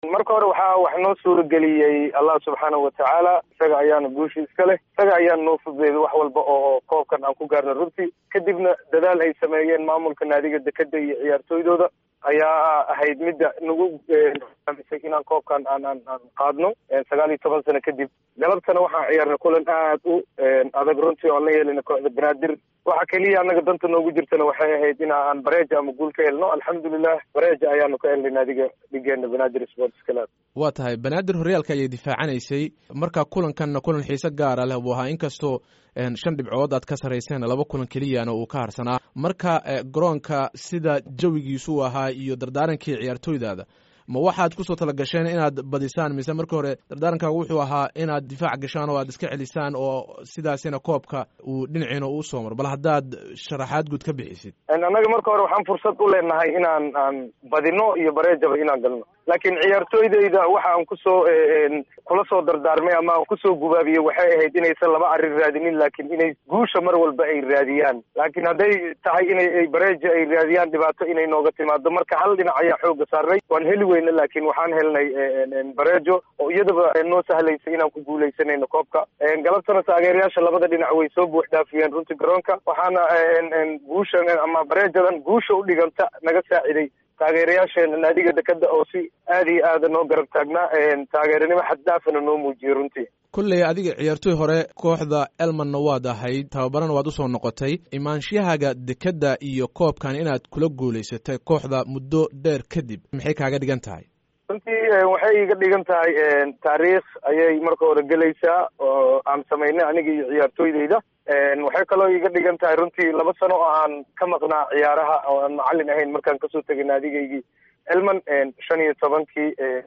marka hore waxaa wax noo suurageliyey allah subxaanahu watacaala isaga ayaana guushi iska leh isaga ayaana noo fududeeyay wax walba oo koobkan aan ku gaarno runtii kadibna dadaal ay sameeyeen maamulka naadiga dekeda iyo ciyaartooydooda ayaa ahayd midda nagu amisay inaan koobkan aan aan aan qaadno sagaal iyo toban sano kadib galabtana waxaan ciyaarnay kulan aad u adag runtii oo aan la yeelina kooxda banaadir waxa keliya anaga danta noogu jirtana waxay ahayd in aan bareeja ama guul ka helno alxamdulilah bareeja ayaanu ka helnay naadiga dhigeena banaadir sports club waa tahay banaadir horyaalka ayay difaacanaysay marka kulankanna kulan xiise gaara leh buu ahaa inkastoo shan dhibcood aad ka sarayseen laba kulan keliyana uu ka harsanaa marka garoonka sida jawigiisu u ahaa iyo dardaarankii ciyaartooydaada ma waxaad kusoo talagasheen inaad badisaan mise marka hore dardaarankaagu wuxuu ahaa inaad difaac gashaan oo aad iska celisaan oo sidaasina koobka uu dhinaciina uu soo maro bal haddaad sharaxaad guud ka bixisid annaga marka hore waxaan fursad u leenahay inaan aan badino iyo bareejaba inaan galno laakiin ciyaartooydayda waxa aan kusoo kula soo dardaarmay ama aan kusoo gubaabiyey waxay ahayd inaysan laba arrin raadinin laakiin inay guusha mar walba ay raadiyaan laakiin hadday tahay inay bareeja ay raadiyaan dhibaato inay nooga timaado marka hal dhinac ayaa xooga saarnay waan heli weyna laakiin waxaan helnay bareejo oo iyadaba noo sahlaysay inaan ku guuleysanayno koobka galabtana taageerayaasha labada dhinac way soo buux dhaafiyeen runtii garoonka waxaana guushan ama bareejadan guusha u dhiganta naga saaciday taageerayaasheena naadiga dekeda oo si aad iyo aada noo garab taagnaa taageeranimo xaddaafana noo muujiyey runtii kolley adiga ciyaartooy hore kooxda elmanna waad ahayd tababarana waad usoo noqotay imaanshahaga dekedda iyo koobkan inaad kula guulaysatay kooxda muddo dheer kadib maxay kaaga dhigan tahay runtii waxay iga dhigan tahay taariikh ayay marka hore gelaysaa oo aan samaynay aniga iyo ciyaartooydayda waxay kaloo iga dhigan tahay runtii laba sano oo aan ka maqnaa ciyaaraha oo aan macalin ahayn markaan kasoo tegay naadigaygii elman shan iyo tobankii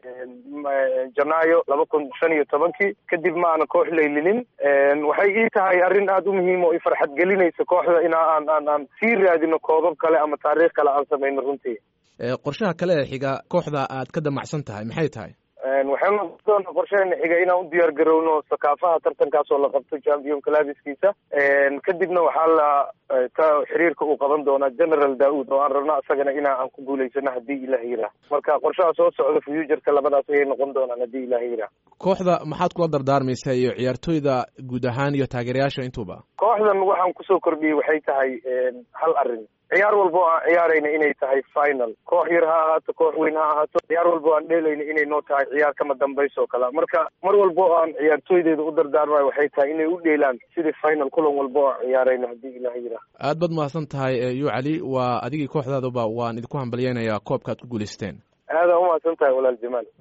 janaayo laba kun shan iyo tobankii kadib ma aana koox laylinin waxay ii tahay arrin aada u muhiim oo i farxad gelinaysa kooxda in aan aan aan sii raadino koobab kale ama taariikh kale aan samayno runtii qorshaha kale ee xiga kooxda aad ka damacsan tahay maxay tahay waxaynu doona qorsheena xiga inaan u diyaar garowno sakaafaha tartankaas oo la qabto champion clabiskiisa kadibna waxaa la ka xiriirka uu qaban doonaa general daud oo aan rabno isagana inaa aan ku guulaysano haddii ilaah yiraa marka qorshaha soo socda futureka labadaas ayay noqon doonaan haddii ilaah yiraa kooxda maxaad kula dardaarmaysaa iyo ciyaartooyda guud ahaan iyo taageerayaasha intuuba kooxdan waxaan kusoo kordhiyey waxay tahay hal arrin ciyaar walba oo aan ciyaarayna inay tahay final koox yar ha ahaato koox weyn ha ahaato ciyaar walba oo aan dheelayna inay noo tahay ciyaar kama dambayso oo kale marka mar walba oo aan ciyaartooydeeda u dardaarmayo waxay tahay inay u dheelaan sidii final kulan walba oo aan ciyaarayna haddii ilaah yiraa aad baad mahadsan tahay yu cali waa adigii kooxdaadaba waan idinku hambalyeynayaa koobka ad ku guulaysteen aada umahadsan tahay walaal jamaal